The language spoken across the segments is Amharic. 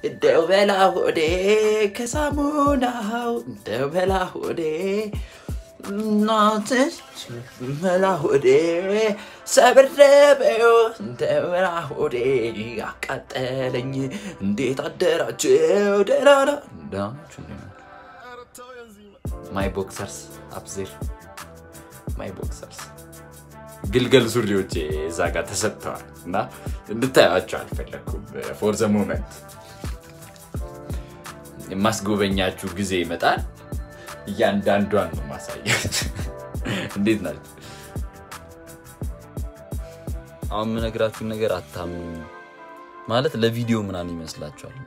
እንደው በላ ሆዴ ከሳሙናው እንደው በላ ሆዴ እናትሽ በላ ሆዴ ሰብረበዮ እንደው በላ ሆዴ አቃጠለኝ። እንዴት አደራችሁ? ደህና ናችሁ? ማይ ቦክሰርስ አፕዜር ማይ ቦክሰርስ ግልገል ሱሪዎቼ እዛ ጋር ተሰጥተዋል እና እንድታያቸው አልፈለግኩም። ፎር ዘ ሞመንት የማስጎበኛችሁ ጊዜ ይመጣል። እያንዳንዷን ነው ማሳያችሁ። እንዴት ናቸው? አሁን የምነግራችሁን ነገር አታምኑ ማለት ለቪዲዮ ምናምን ይመስላችኋል።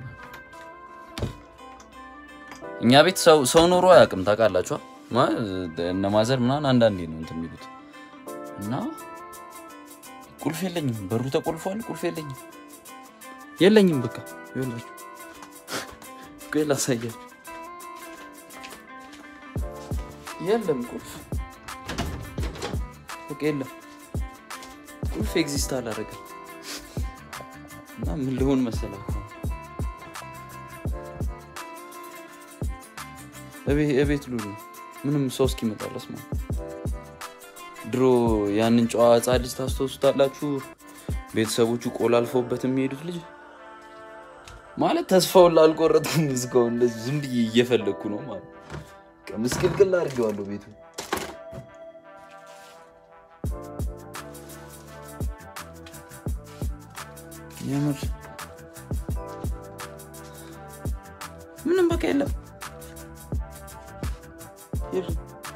እኛ ቤት ሰው ሰው ኖሮ አያውቅም። ታውቃላችኋ እነ ማዘር ምናምን አንዳንዴ ነው እንትን የሚሉት እና ቁልፍ የለኝም፣ በሩ ተቆልፏል። ቁልፍ የለኝም የለኝም። በቃ ይኸውላችሁ፣ ቆይ ላሳያችሁ። የለም ቁልፍ በቃ የለም ቁልፍ ኤግዚስት አላደረገም። እና ምን ልሆን መሰላችሁ እቤት ሉሉ ምንም ሰው እስኪመጣ ድረስ ማለት ድሮ ያንን ጨዋ ሕፃን ልጅ ታስታውሱታላችሁ? ቤተሰቦቹ ቆላልፈውበት የሚሄዱት ልጅ ማለት ተስፋውን ላልቆረጠም እስካሁን እንደዚህ ዝም ብዬ እየፈለግኩ ነው ማለት በቃ ምስቅልቅል አድርጌዋለሁ ቤቱ። የምር ምንም በቃ የለም የለም።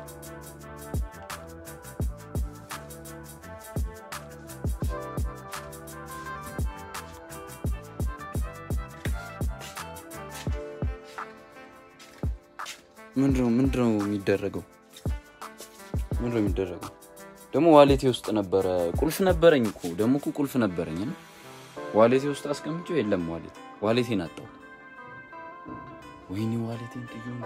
ምንድነው ምንድነው የሚደረገው? ምንድነው የሚደረገው? ደግሞ ዋሌቴ ውስጥ ነበረ ቁልፍ ነበረኝ እኮ ደግሞ እኮ ቁልፍ ነበረኝ እና ዋሌቴ ውስጥ አስቀምጬው የለም ዋሌት ዋሌቴን አጣሁ። ወይኔ ዋሌቴን ጥዩ እንደ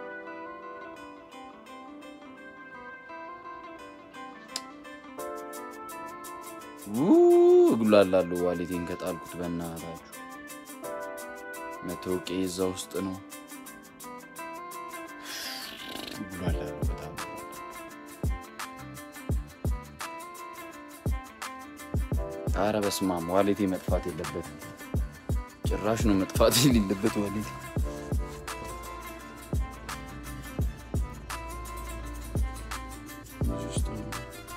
እጉላላለሁ ዋሌቴን ከጣልኩት በእናታችሁ መታወቂያ እዛ ውስጥ ነው። እጉላላለሁ በጣም አረ በስመ አብ ዋሌቴ መጥፋት የለበትም። ጭራሽ ነው መጥፋት የሌለበት ዋሌቴ። እዚህ ውስጥ ነው።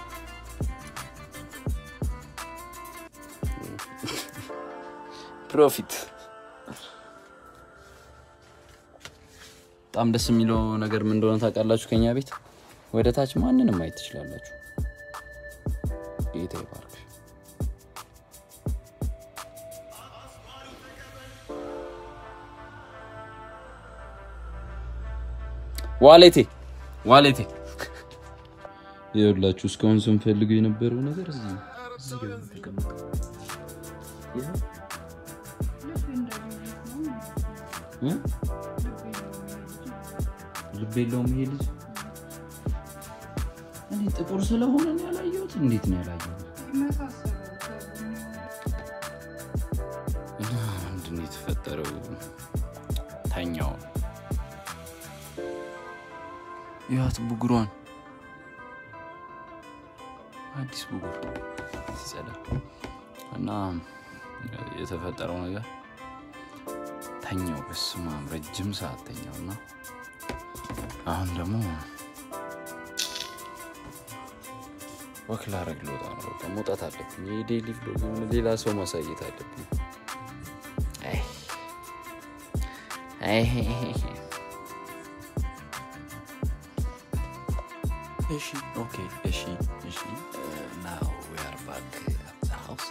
ፕሮፊት በጣም ደስ የሚለው ነገር ምን እንደሆነ ታውቃላችሁ? ከኛ ቤት ወደ ታች ማንንም ማየት ትችላላችሁ። ጌታ ይባርክ። ዋሌቴ ዋሌቴ ይኸውላችሁ እስካሁን ስንፈልገው የነበረው ነገር እዚህ ነው። እዚህ ጋር ነው የተቀመጠው። ይኸው እ? ልብ የለውም ይሄ ልጅ። እኔ ጥቁር ስለሆነ ነው ያላየሁት። እንዴት ነው ያላየሁት? እና ምንድን ነው የተፈጠረው? ተኛው ያት ብጉሯን አዲስ ብጉር ሲጸዳ እና የተፈጠረው ነገር ተኛው። በስመ አብ ረጅም ሰዓት ተኛው እና አሁን ደግሞ ወክ ላረግ ልወጣ ነው። በቃ መውጣት አለብኝ። የዴይሊ ቭሎግ የሆነ ሌላ ሰው ማሳየት አለብኝ። አይ አይ እሺ ኦኬ እሺ እሺ ናው ዊ አር ባክ አት ዘ ሃውስ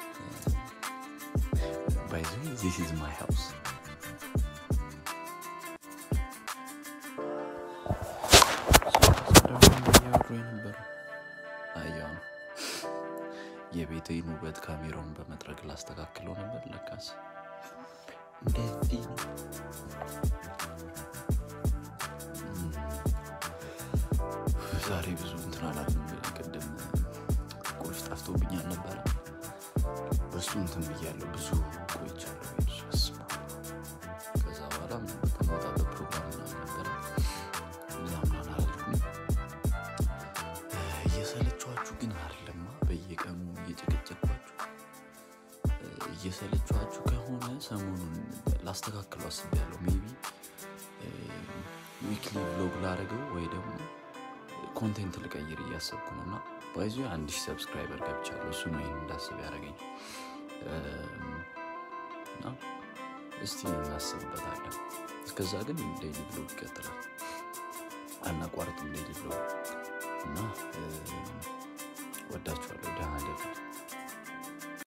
ባይ ዘ ዌይ ዚስ ኢዝ ማይ ሃውስ አያው የቤቴን ውበት ካሜራውን በመጥረግ ላስተካክለው ነበር። ለካስ እንደዚህ ነው። ዛሬ ብዙ እንትን አላለም። ቅድም ቁልፍ ጠፍቶብኛል ነበረ። በሱ እንትን ብያለሁ። ብዙ ቆይቻለሁ። ቤት ውስጥ በስመ አብ። እየሰለችኋችሁ ግን አይደለማ በየቀኑ እየጨቀጨኳችሁ እየሰለችኋችሁ ከሆነ ሰሞኑን ላስተካክሉ አስቤያለሁ ሜቢ ዊክሊ ቭሎግ ላደረገው ወይ ደግሞ ኮንቴንት ልቀይር እያሰብኩ ነው እና ባይዞ አንድ ሺህ ሰብስክራይበር ገብቻለሁ እሱ ነው ይህን እንዳስብ ያደረገኝ እና እስቲ እናስብበታለን እስከዛ ግን ዴይሊ ብሎግ ይቀጥላል አናቋርጥም ዴይሊ ብሎግ እና ወዳችኋለሁ ደህና ደሩ